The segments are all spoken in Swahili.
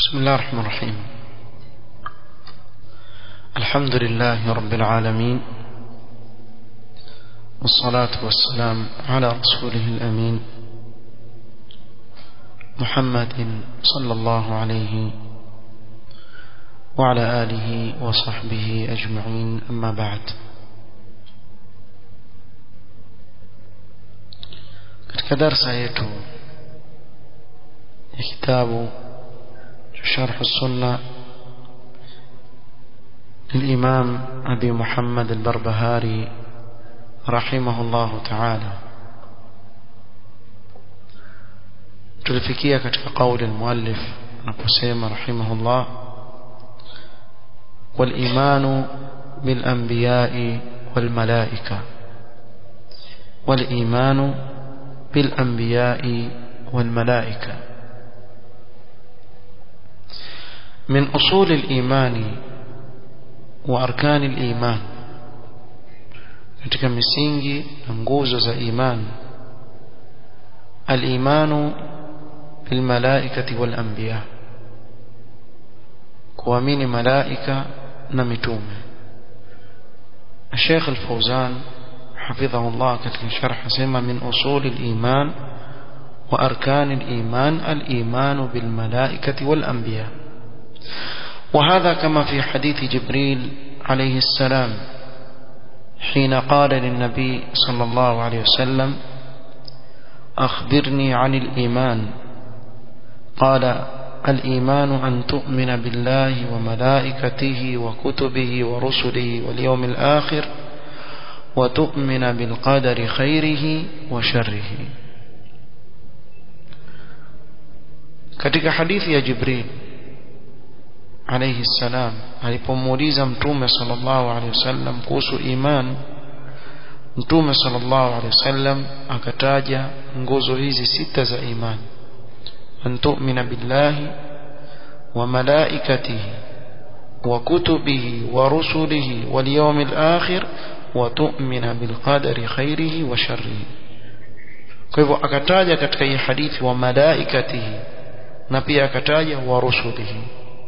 بسم الله الرحمن الرحيم الحمد لله رب العالمين والصلاة والسلام على رسوله الأمين محمد صلى الله عليه وعلى آله وصحبه أجمعين أما بعد katika darsa yetu ya kitabu شرح السنة للإمام أبي محمد البربهاري رحمه الله تعالى tulifikia katika قول المؤلف anaposema رحمه الله والإيمان بالأنبياء والملائكة والإيمان بالأنبياء والملائكة من أصول الإيمان وأركان الإيمان katika misingi na nguzo za imani al-imanu bil malaikati wal anbiya kuamini malaika na mitume Sheikh Al-Fauzan حفظه الله katika sharh sema min usul al-iman wa arkan al-iman al-iman bil malaikati wal anbiya وهذا كما في حديث جبريل عليه السلام حين قال للنبي صلى الله عليه وسلم أخبرني عن الإيمان قال الإيمان أن تؤمن بالله وملائكته وكتبه ورسله واليوم الآخر وتؤمن بالقدر خيره وشره katika hadithi ya Jibril alayhi salam alipomuuliza mtume sallallahu alayhi wasallam kuhusu iman mtume sallallahu alayhi wasallam akataja nguzo hizi sita za iman an tu'mina billahi wa malaikatihi wa kutubihi wa rusulihi wal yawmil akhir wa tu'mina bil qadari khairihi wa sharrihi kwa hivyo akataja katika hii hadithi wa malaikatihi na pia akataja wa rusulihi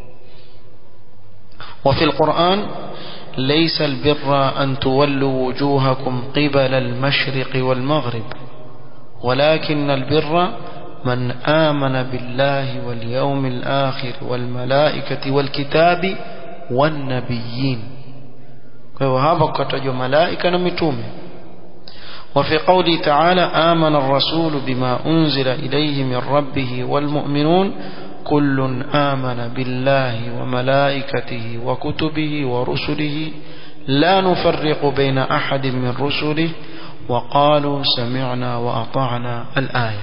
وفي القرآن ليس البر أن تولوا وجوهكم قبل المشرق والمغرب ولكن البر من آمن بالله واليوم الآخر والملائكة والكتاب والنبيين وهذا كتج ملائكة نمتومه وفي قوله تعالى آمن الرسول بما أنزل إليه من ربه والمؤمنون كل آمن بالله وملائكته وكتبه ورسله لا نفرق بين أحد من رسله وقالوا سمعنا وأطعنا الآية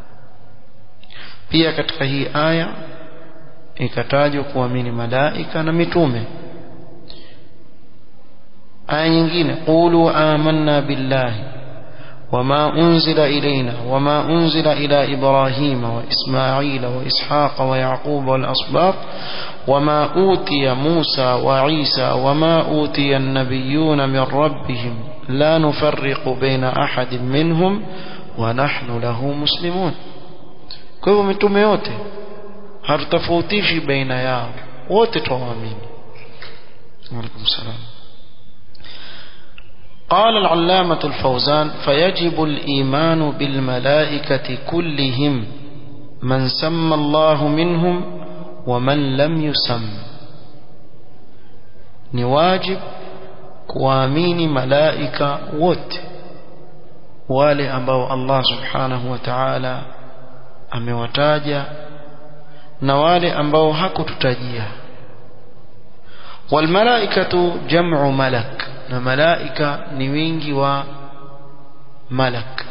pia katika hii aya ikatajwa kuamini malaika na mitume aya nyingine qulu amanna billahi وما أنزل إلينا وما أنزل إلى إبراهيم وإسماعيل وإسحاق ويعقوب والأصباط وما أوتي موسى وعيسى وما أوتي النبيون من ربهم لا نفرق بين أحد منهم ونحن له مسلمون kwa hivyo mitume yote hatutofautishi baina yao wote twaamini alaikum salam قال العلامة الفوزان فيجب الإيمان بالملائكة كلهم من سمى الله منهم ومن لم يسم نواجب kuamini malaika wote wale ambao Allah subhanahu wa ta'ala amewataja na wale ambao hakututajia walmalaikatu jam'u malak na malaika ni wingi wa malak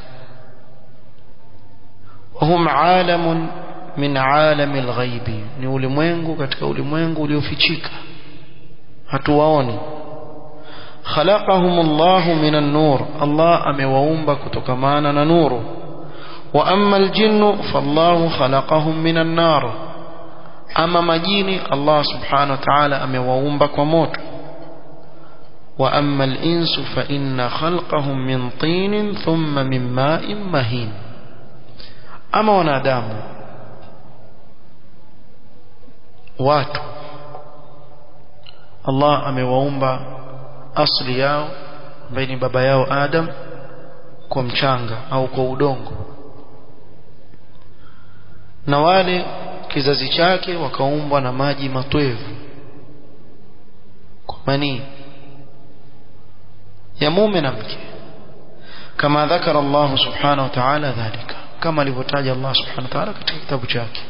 وهم عالم من عالم الغيب ni ulimwengu katika ulimwengu uliofichika hatuwaoni خلقهم الله من النور الله amewaumba kutokamana na nuru واما الجن فالله خلقهم من النار ama majini Allah subhanahu wa ta'ala amewaumba kwa moto واما الانس فان خلقهم من طين ثم من ماء مهين ama wanadamu watu Allah amewaumba asli yao ambaye ni baba yao Adam kwa mchanga au kwa udongo na wale kizazi chake wakaumbwa na maji matwevu kwa manii ya mume na mke kama dhakara Allah subhanahu wa ta'ala dhalika kama alivyotaja Allah subhanahu wa ta'ala katika kitabu chake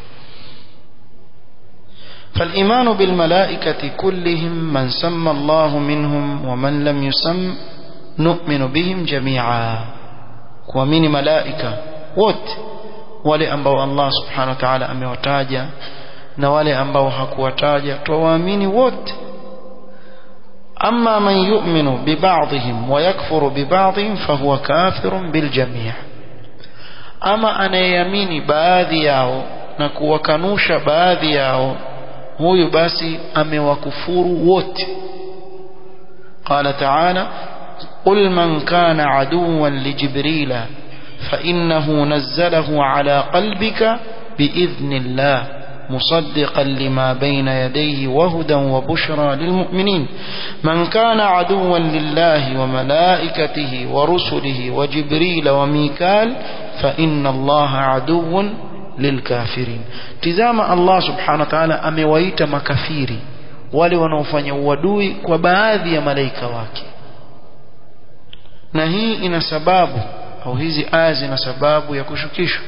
فالإيمان بالملائكة كلهم من سمى الله منهم ومن لم يسم نؤمن بهم جميعا kuamini malaika wote wale ambao Allah subhanahu wa ta'ala amewataja na wale ambao hakuwataja tuwaamini wote أما من يؤمن ببعضهم ويكفر ببعضهم فهو كافر بالجميع أما أنا يميني baadhi yao na kuwakanusha baadhi yao huyu basi amewakufuru wote قال تعالى قل من كان عدوا لجبريل فإنه نزله على قلبك بإذن الله مصدقا لما بين يديه وهدى وبشرى للمؤمنين من كان عدوا لله وملائكته ورسله وجبريل وميكال فإن الله عدو للكافرين تزام الله سبحانه وتعالى amewaita makafiri wale wanaofanya uadui kwa baadhi ya malaika wake na hii ina sababu au hizi aya zina sababu ya kushukishwa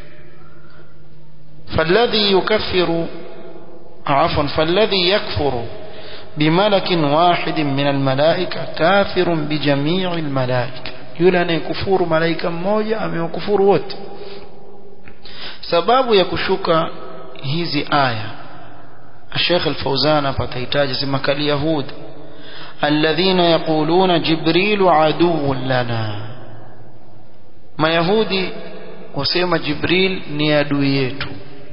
فالذي يكفر عفوا فالذي يكفر بملك واحد من الملائكة كافر بجميع الملائكة yule anayekufuru malaika mmoja amewakufuru wote sababu ya kushuka hizi aya Sheikh Al-Fauzan apatahitaji sema kali yahud alladhina yaquluna jibrilu aduwwun lana mayahudi wasema jibril ni adui yetu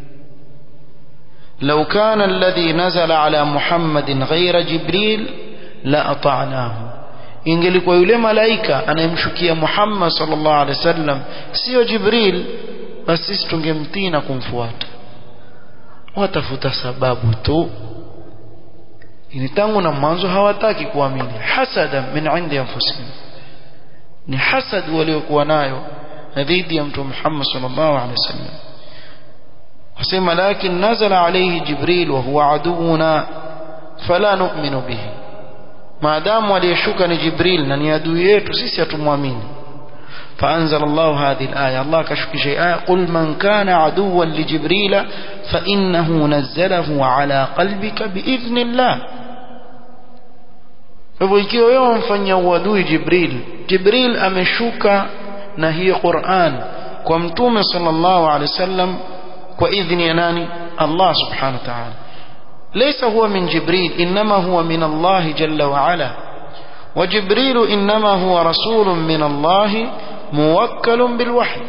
لو كان الذي نزل على محمد غير جبريل لأطعناه ingelikuwa yule malaika anayemshukia Muhammad sallallahu alaihi wasallam sio Jibril basi sisi tungemtii na kumfuata watafuta sababu tu ni tangu na mwanzo hawataki kuamini hasada min indi anfusihim ni hasad waliokuwa nayo dhidi ya mtume Muhammad sallallahu alaihi wasallam wasema lakin nazala alayhi jibril wa huwa aduuna fala nu'minu bihi maadamu aliyeshuka ni jibril na ni adui yetu sisi hatumwamini فأنزل الله هذه الآية الله كشف شيء آية قل من كان عدوا لجبريل فإنه نزله على قلبك بإذن الله hivyo ikiwa wewe wamfanyia uadui jibril jibril ameshuka na hii quran kwa mtume sallallahu alaihi wasallam kwa idhni ya nani allah subhanahu wa ta'ala laysa huwa min jibril inma huwa min allah jalla wa ala وجبريل إنما هو رسول من الله موكل بالوحي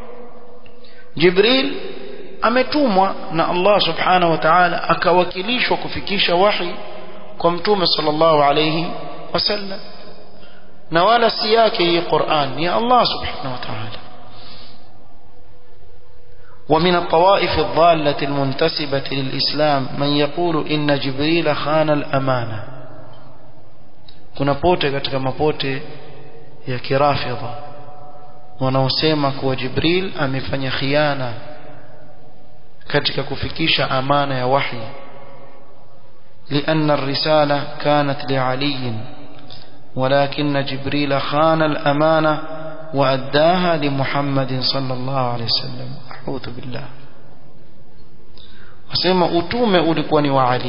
جبريل ametumwa na Allah subhanahu wa ta'ala akawakilishwa kufikisha wahi kwa mtume sallallahu alayhi wasallam na wala si yake hii Qur'an ni Allah subhanahu wa ta'ala ومن الطوائف الضالة المنتسبة للإسلام من يقول إن جبريل خان الأمانة kuna pote katika mapote ya kirafidha wanaosema kuwa Jibril amefanya khiana katika kufikisha amana ya wahi لأن الرسالة كانت لعلي ولكن جبريل خان الأمانة وأداها لمحمد صلى الله عليه وسلم أعوذ بالله وسيما أتوم أولكوني وعلي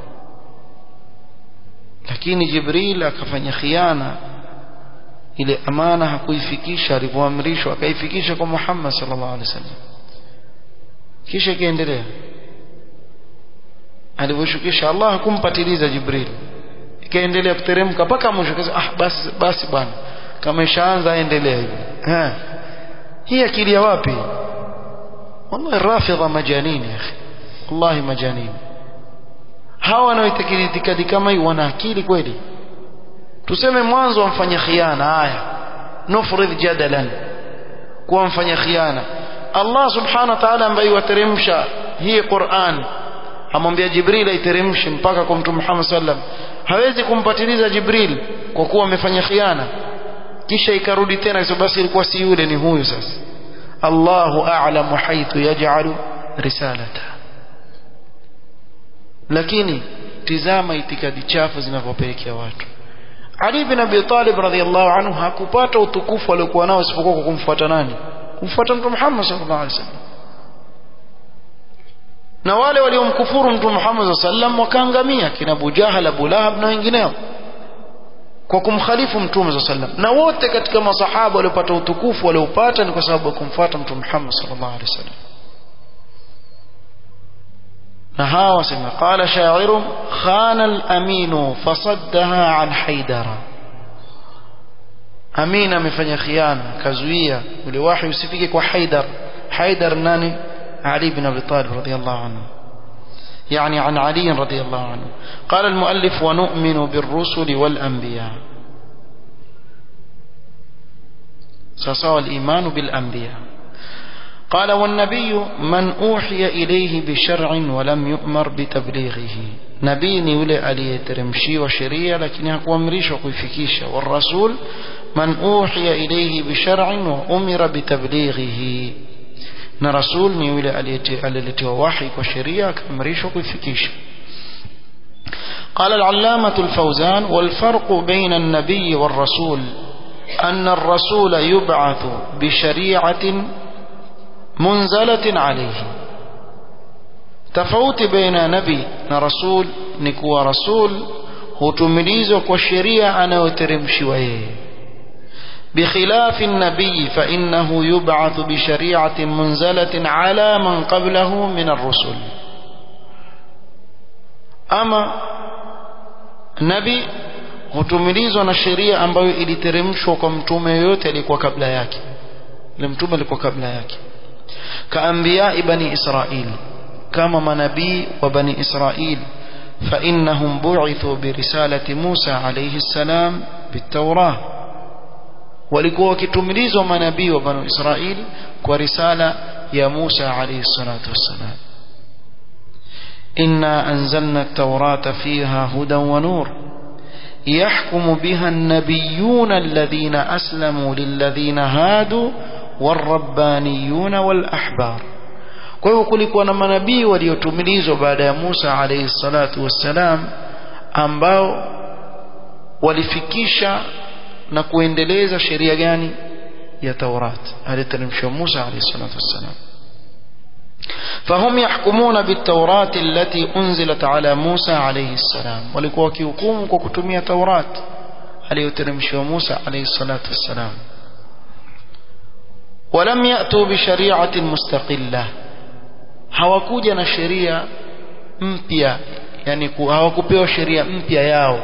lakini Jibril akafanya khiana ile amana hakuifikisha alipoamrishwa akaifikisha kwa Muhammad sallallahu alaihi wasallam kisha ikaendelea alivyoshukisha Allah hakumpatiliza Jibril ikaendelea kuteremka mpaka mwisho kasa ah basi basi bwana kama ishaanza aendelea hivi eh hii akili ya wapi wallahi rafidha majanini ya akhi wallahi majanini hawa wanaoitakidi itikadi kama hii wana akili kweli tuseme mwanzo wamfanya khiana haya nufrid jadalan kuwa mfanya khiana Allah subhanahu wa ta'ala ambaye wateremsha hii Qur'an amwambia Jibril aiteremshe mpaka kwa Mtume Muhammad sallam hawezi kumpatiliza Jibril kwa kuwa amefanya khiana kisha ikarudi tena kwa basi ilikuwa si yule ni huyu sasa Allahu a'lamu haythu yaj'alu risalata lakini tizama itikadi chafu zinavyopelekea watu Ali bin Abi Talib radhiyallahu anhu hakupata utukufu aliokuwa nao isipokuwa kwa kumfuata nani kumfuata Mtume Muhammad sallallahu alaihi wasallam na wale waliomkufuru Mtume Muhammad sallam wakaangamia kina Abu Jahal Abu Lahab na wengineo kwa kumkhalifu Mtume sallam na wote katika masahaba waliopata utukufu waliopata ni kwa sababu ya kumfuata Mtume Muhammad sallallahu alaihi wasallam na hawa wasema qala sha'irun khana al-aminu fasaddaha an haidara Amin amefanya khiana kazuia ule wahi usifike kwa Haidar Haidar nani علي بن أبي طالب رضي الله عنه يعني عن علي رضي الله عنه قال المؤلف ونؤمن بالرسل والأنبياء سصوى الإيمان بالأنبياء قال والنبي من أوحي إليه بشرع ولم يؤمر بتبليغه نبيني ولي ألي ترمشي وشريع لكن يكون أمريش وكيفكيش والرسول من أوحي إليه بشرع وأمر بتبليغه na rasul ni yule aliyeletewa wahi kwa sheria akaamrishwa kuifikisha قال العلامة الفوزان والفرق بين النبي والرسول أن الرسول يبعث بشريعة منزلة عليه تفوت بين نبي ورسول نكوى رسول hutumilizwa kwa sheria anayoteremshiwa yeye بخلاف النبي فإنه يبعث بشريعة منزلة على من قبله من الرسل أما نبي hutumilizwa na sheria ambayo iliteremshwa kwa mtume yoyote alikuwa kabla yake ile mtume alikuwa kabla yake kaambia bani israil kama manabii wa bani israil فإنهم بعثوا برسالة موسى عليه السلام بالتوراه walikuwa wakitumilizwa manabii wa banu Israili kwa risala ya Musa alayhi salatu wassalam inna anzalna at-taurata fiha hudan wa nur يحكم بها النبيون الذين أسلموا للذين هادوا والربانيون والأحبار kwa hivyo kulikuwa na manabii waliotumilizwa baada ya Musa alayhi salatu wassalam ambao walifikisha na kuendeleza sheria gani ya Taurat aliteremshwa Musa alayhi salatu wassalam فهم يحكمون بالتوراة التي أنزلت على موسى عليه السلام walikuwa wakihukumu kwa kutumia Taurat aliyoteremshwa Musa alayhi salatu wassalam ولم يأتوا بشريعة مستقلة hawakuja na sheria mpya yani hawakupewa sheria mpya yao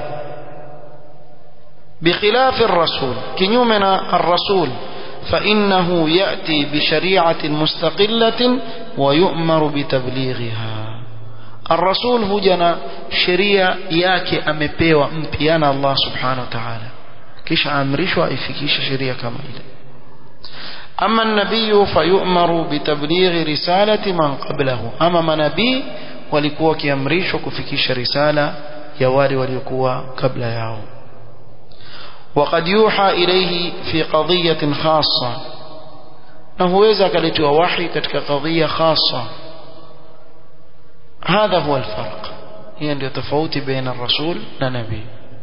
بخلاف الرسول كنيومنا الرسول فإنه يأتي بشريعة مستقلة ويؤمر بتبليغها الرسول هجنا شريعة ياكي أمبيوة مبيانا الله سبحانه وتعالى كيش أمرش وإفكيش شريعة كما إلي أما النبي فيؤمر بتبليغ رسالة من قبله أما ما نبي ولكوا كيمريش وكفكيش رسالة يواري ولكوا قبل يوم وقد يوحى إليه في قضية خاصة نهوeza akaletewa wahi katika qadhiya khassa هذا هو الفرق هي ndio tofauti baina الرسول na nabii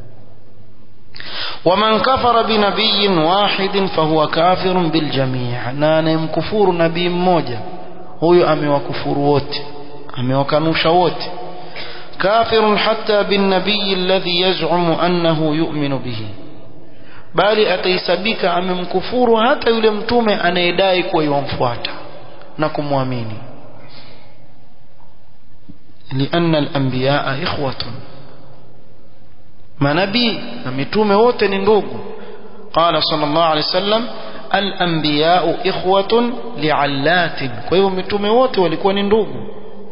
ومن كفر بنبي واحد فهو كافر بالجميع na anayemkufuru nabii mmoja huyo amewakufuru wote amewakanusha wote كافر حتى بالنبي الذي يزعم أنه يؤمن به bali ataisabika amemkufuru hata yule mtume anayedai kuwa yomfuata na kumwamini لأن الأنبياء إخوة manabii na mitume wote ni ndugu قال صلى الله عليه وسلم الأنبياء إخوة لعلات kwa hivyo mitume wote walikuwa ni ndugu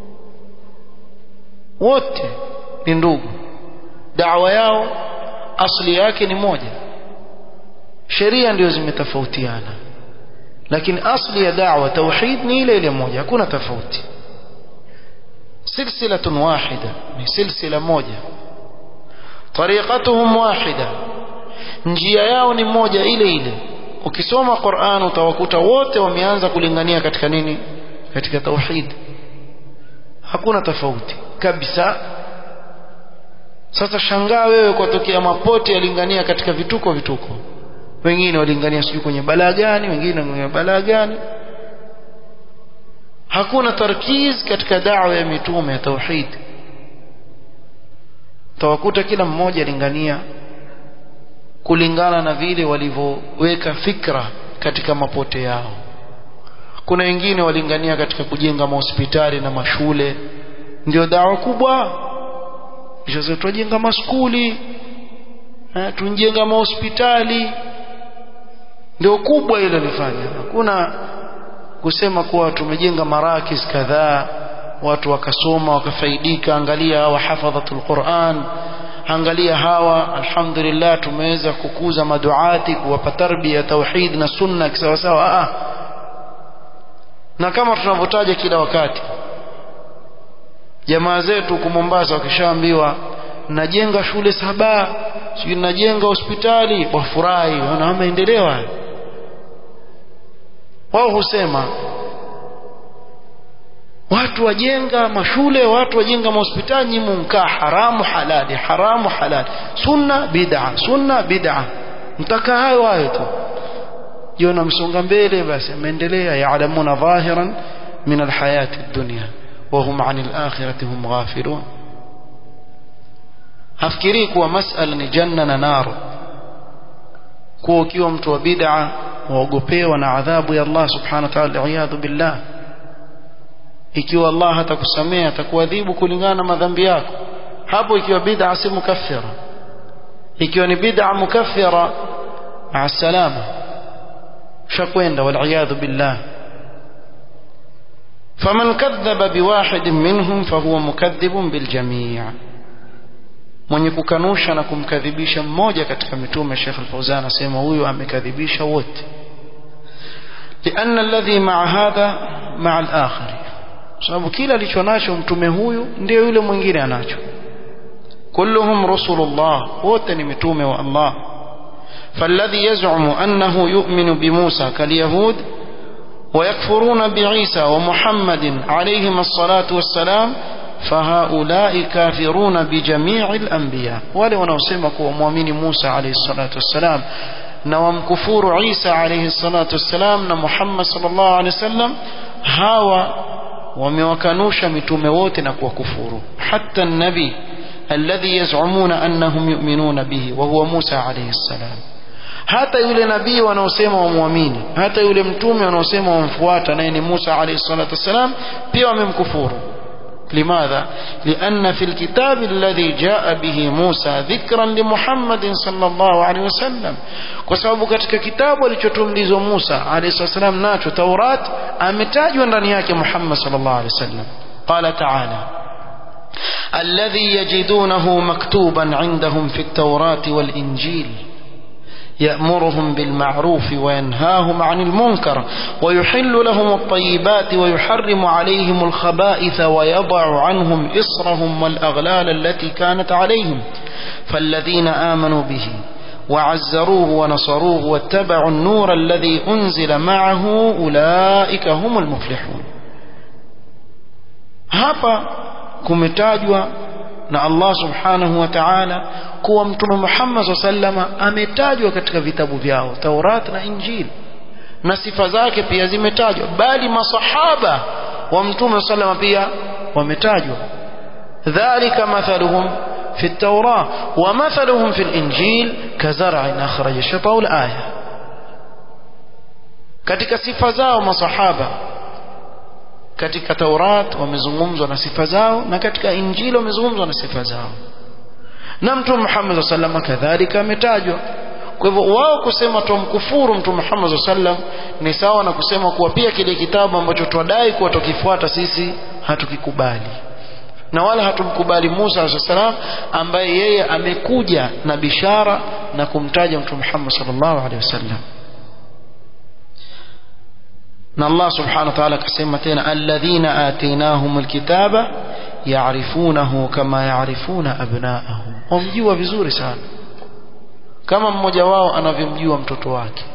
wote ni ndugu da'wa yao asli yake ni moja sheria ndio zimetofautiana lakini asli ya da'wa tauhid ni ile ile moja hakuna tofauti silsilatun wahida ni silsila moja tariqatuhum wahida njia yao ni moja ile ile ukisoma Qur'an utawakuta wote wameanza kulingania katika nini katika tauhid hakuna tofauti kabisa sasa shangaa wewe kwatokea mapote yalingania katika vituko vituko wengine walingania sijui kwenye balaa gani wengine kwenye balaa gani hakuna tarkiz katika da'wa ya mitume ya tauhid tawakuta kila mmoja alingania kulingana na vile walivyoweka fikra katika mapote yao kuna wengine walingania katika kujenga mahospitali na mashule ndio dawa kubwa kisha tujenga maskuli tujenga mahospitali ndio kubwa ile lifanya hakuna kusema kuwa tumejenga marakis kadhaa watu wakasoma wakafaidika angalia hawa hafadhatul Qur'an angalia hawa alhamdulillah tumeweza kukuza maduati kuwapa tarbia tauhid na sunna kisawa sawa ah na kama tunavyotaja kila wakati jamaa zetu huko Mombasa wakishaambiwa najenga shule saba sijui najenga hospitali wafurahi wana maendeleo haya wao husema watu wajenga mashule watu wajenga mahospitali nyi munkaa haramu halali haramu halali sunna bid'a sunna bid'a mtaka hayo hayo tu jiona msonga mbele basi ameendelea yaalamuna dhahiran min alhayati dunya وهم عن الآخرة هم غافلون hafikirii kuwa masala ni janna na nar kuwa ukiwa mtu wa bid'a waogopewa na adhabu ya Allah subhanahu wa ta'ala iyadhu billah ikiwa Allah hatakusamea atakuadhibu kulingana na madhambi yako hapo ikiwa bid'a si mukaffira ikiwa ni bid'a mukaffira maa salama shakwenda wal iyadhu billah فمن كذب بواحد منهم فهو مكذب بالجميع mwenye kukanusha na kumkadhibisha mmoja katika mitume Sheikh Al-Fauzan anasema huyu amekadhibisha wote لأن الذي مع هذا مع الآخر sababu kila alicho nacho mtume huyu ndio yule mwingine anacho kulluhum rusulullah wote ni mitume wa Allah فالذي يزعم أنه يؤمن بموسى كاليهود ويكفرون بعيسى ومحمد عليهم الصلاة والسلام فهؤلاء كافرون بجميع الأنبياء wale wanaosema kuwa muamini Musa alayhi salatu wassalam na wamkufuru Isa alayhi salatu wassalam na Muhammad sallallahu alayhi wasallam hawa wamewakanusha mitume wote na kuwakufuru hatta an-nabi alladhi yaz'umuna annahum yu'minuna bihi wa huwa Musa alayhi salam hata yule nabii wanaosema wamwamini hata yule mtume wanaosema wamfuata naye ni Musa alayhi salatu wassalam pia wamemkufuru لماذا لأن في الكتاب الذي جاء به موسى ذكرا لمحمد صلى الله عليه وسلم وسبب katika kitabu alichotumlizwa Musa alayhi salam nacho Taurat ametajwa ndani yake Muhammad sallallahu alayhi wasallam قال تعالى الذي يجدونه مكتوبا عندهم في التوراة والإنجيل يأمرهم بالمعروف وينهاهم عن المنكر ويحل لهم الطيبات ويحرم عليهم الخبائث ويضع عنهم إصرهم والأغلال التي كانت عليهم فالذين آمنوا به وعزروه ونصروه واتبعوا النور الذي أنزل معه أولئك هم المفلحون hapa kumetajwa na Allah subhanahu wa ta'ala kuwa mtume Muhammad sallama ametajwa katika vitabu vyao Taurat na Injili na sifa zake pia zimetajwa bali masahaba wa mtume sallama pia wametajwa dhalika mathaluhum في التوراة ومثلهم في الإنجيل كزرع أخرج شطأه الآية katika sifa zao masahaba katika Taurat wamezungumzwa na sifa zao na katika Injili wamezungumzwa na sifa zao na Mtume Muhammad sallallahu kadhalika ametajwa kwa hivyo wao kusema tumkufuru Mtume Muhammad sallam ni sawa na kusema kuwa pia kile kitabu ambacho twadai kuwa tukifuata sisi hatukikubali na wala hatumkubali Musa sallam ambaye yeye amekuja na bishara na kumtaja Mtume Muhammad sallallahu alaihi wasallam na Allah subhanahu wa ta'ala akasema tena alladhina atainahumul kitaba yaarifunahu kama yaarifuna abnaahum wamjua vizuri sana kama mmoja wao anavyomjua mtoto wake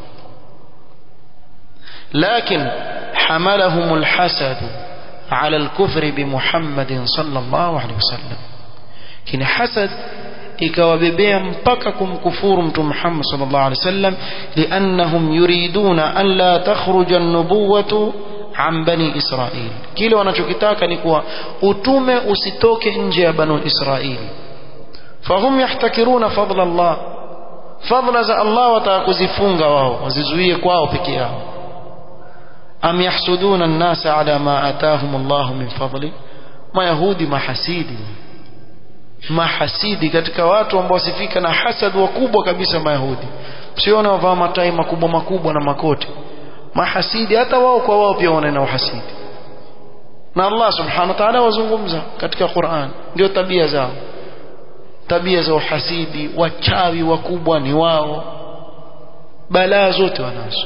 لكن حملهم الحسد على الكفر بمحمد صلى الله عليه وسلم كن حسد ikawabebea mpaka kumkufuru mtume Muhammad sallallahu alaihi wasallam liannahum yuriduna an la takhruja an-nubuwatu an bani Israil kile wanachokitaka ni kuwa utume usitoke nje ya banu Israil fahum yahtakiruna fadla Allah fadla za Allah watakuzifunga wao wazizuie kwao peke yao am yahsuduna an-nasa ala ma atahum Allah min fadli mayahudi mahasidi mahasidi katika watu ambao wasifika na hasad wakubwa kabisa mayahudi msione wavaa matai makubwa makubwa na makoti mahasidi hata wao kwa wao pia wana uhasidi na Allah subhanahu wa ta'ala wazungumza katika Qur'an ndio tabia zao tabia za uhasidi wachawi wakubwa ni wao balaa zote wanazo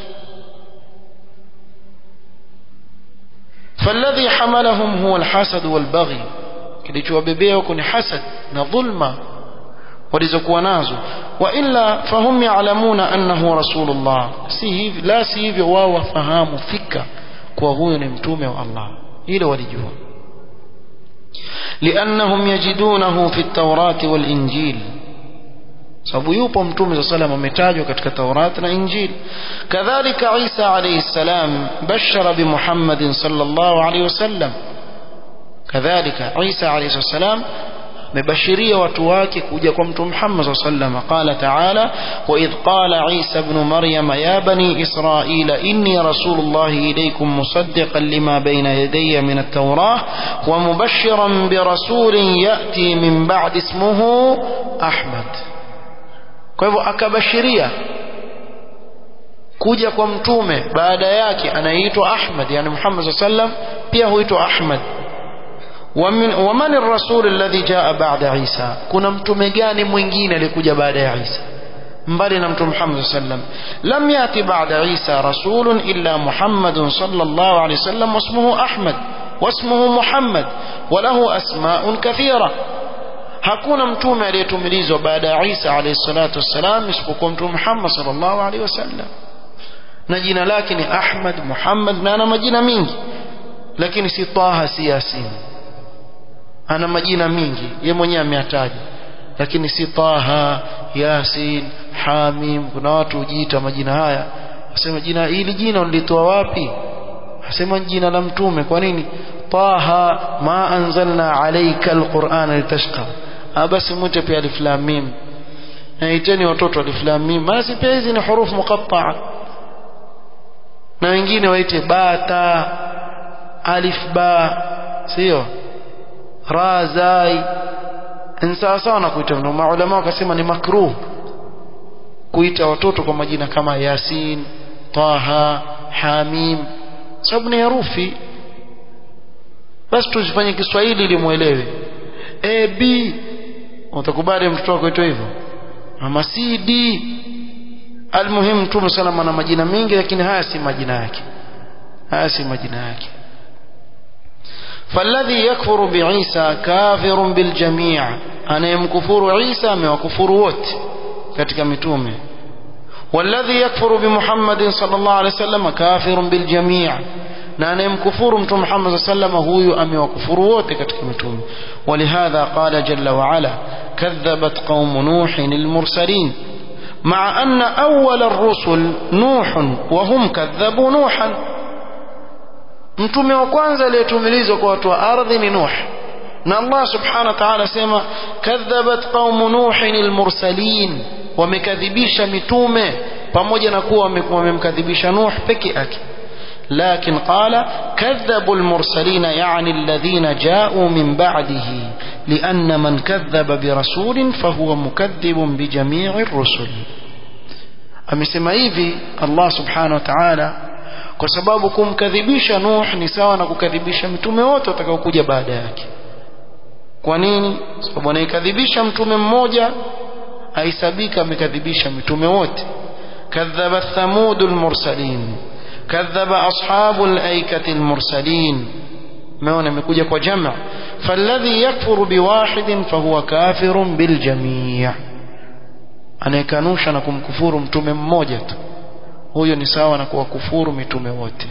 فالذي حملهم هو الحسد والبغي kilichowabebea huko ni hasad na dhulma walizokuwa nazo wa illa fahum ya'lamuna annahu rasulullah si hivi la si hivyo wao wafahamu fika kwa huyo ni mtume wa Allah hilo walijua لأنهم يجدونه في التوراة والإنجيل sababu yupo mtume صلى الله عليه وسلم ametajwa katika Taurat na Injil kadhalika Isa alayhi salam bashara bi Muhammadin sallallahu alayhi wasallam kadhalika Isa alayhi salam mebashiria watu wake kuja kwa mtume Muhammad sallallahu qala ta'ala wa idh qala Isa ibn Maryam ya bani Israila inni rasulullah ilaykum musaddiqan lima bayna yadayya min at-taurah wa mubashiran bi rasulin ya'ti min ba'di ismuhu Ahmad kwa hivyo akabashiria kuja kwa mtume baada yake anaitwa Ahmad yani Muhammad sallam pia huitwa Ahmad ومن ومن الرسول الذي جاء بعد عيسى kuna mtume gani mwingine alikuja baada ya Isa mbali na mtume Muhammad sallam lam yati ba'da Isa rasulun illa Muhammad sallallahu alayhi wasallam wasmuhu Ahmad wasmuhu Muhammad وله أسماء كثيرة hakuna mtume aliyetumilizwa baada ya Isa alayhi salatu wassalam isipokuwa mtume Muhammad sallallahu alayhi wasallam na jina lake ni Ahmad Muhammad na ana majina mingi lakini si Taha si Yasin ana majina mingi ye mwenyewe ameyataja lakini si Taha Yasin Hamim kuna watu hujiita majina haya asema jina hili jina ulitoa wapi asema jina la mtume kwa nini Taha ma anzalna alayka alquran litashqa basi mwite pia alif lam mim naiteni watoto alif lam mim basi pia hizi ni hurufu muqatta'a na wengine waite bata alif ba sio ra zai ni sawa sawa na kuita ndio maulama wakasema ni makruh kuita watoto kwa majina kama yasin taha hamim sababu ni herufi basi tuzifanye Kiswahili ili muelewe a b utakubali mtoto wako aitwe hivyo ama c d almuhim mtume salama ana majina mengi lakini haya si majina yake haya si majina yake فالذي يكفر بعيسى كافر بالجميع أنا يمكفر عيسى ما وكفر وت katika mitume والذي يكفر بمحمد صلى الله عليه وسلم كافر بالجميع na anayemkufuru mtume Muhammad sallallahu alayhi huyu amewakufuru wote katika mitume ولهذا قال جل وعلا كذبت قوم نوح المرسلين مع أن أول الرسل نوح وهم كذبوا نوحا mtume wa kwanza aliyetumilizwa kwa watu wa ardhi ni Nuh na Allah subhanahu wa ta'ala sema kadhabat qaum nuhin almursalin wamekadhibisha mitume pamoja na kuwa wamemkadhibisha Nuh peke yake لكن قال كذبوا المرسلين يعني الذين جاءوا من بعده لأن من كذب برسول فهو مكذب بجميع الرسل amesema hivi Allah subhanahu wa ta'ala kwa sababu kumkadhibisha Nuh ni sawa na kukadhibisha mitume wote watakaokuja baada yake kwa nini sababu anaikadhibisha mtume mmoja aisabika amekadhibisha mitume wote kadhaba thamudul mursalin كذب أصحاب الأيكة المرسلين meona imekuja kwa jama فالذي يكفر بواحد فهو كافر بالجميع anayekanusha na kumkufuru mtume mmoja tu huyo ni sawa na kuwakufuru mitume wote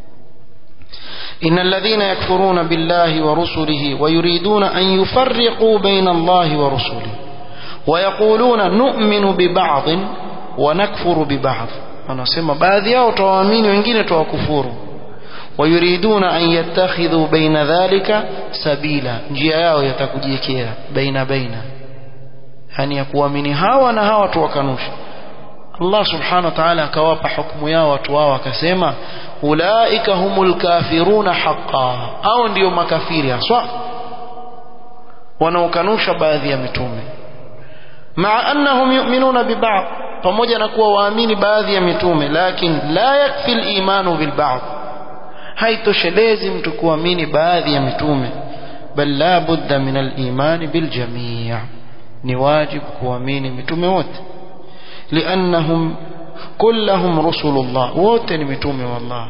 إن الذين يكفرون بالله ورسله ويريدون أن يفرقوا بين الله ورسله ويقولون نؤمن ببعض ونكفر ببعض wanasema baadhi yao tawaamini wengine tawakufuru wayuriduna an yattakhidhu baina dhalika sabila njia yao yatakujiekea baina baina yani ya kuamini hawa na hawa tuwakanusha Allah subhanahu wa ta'ala akawapa hukumu yao watu wao akasema ulaika humul kafiruna haqqan au ndio makafiri haswa wanaokanusha baadhi ya mitume maa annahum yu'minuna biba'd pamoja na kuwa waamini baadhi ya mitume lakini la yakfi al-imanu bil ba'd haitoshelezi mtu kuamini baadhi ya mitume bal la budda min al-imani bil jami' ni wajibu kuamini mitume wote liannahum kullahum rusulullah wote ni mitume wallah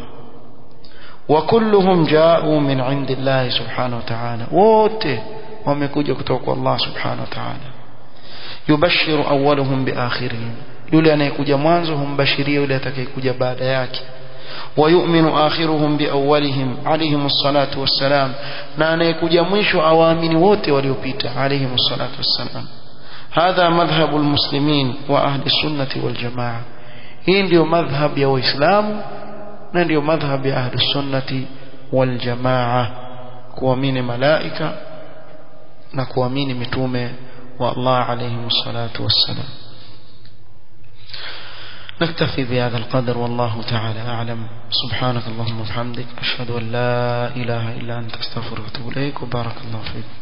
وكلهم جاءوا من عند الله سبحانه وتعالى wote wamekuja kutoka kwa Allah subhanahu wa ta'ala yubashiru awwaluhum biakhirihim yule anayekuja mwanzo humbashiria yule atakayekuja baada yake ويؤمن آخرهم بأولهم عليهم الصلاة والسلام na anayekuja mwisho awaamini wote waliopita عليهم الصلاة والسلام هذا مذهب المسلمين وأهل السنة والجماعة hii ndio madhhab ya waislamu na ndio madhhab ya ahli sunnati wal jamaa kuamini malaika na kuamini mitume wa Allah alayhi salatu wassalam نكتفي بهذا القدر والله تعالى أعلم سبحانك اللهم وبحمدك أشهد أن لا إله إلا أنت استغفرك وأتوب إليك وبارك الله فيك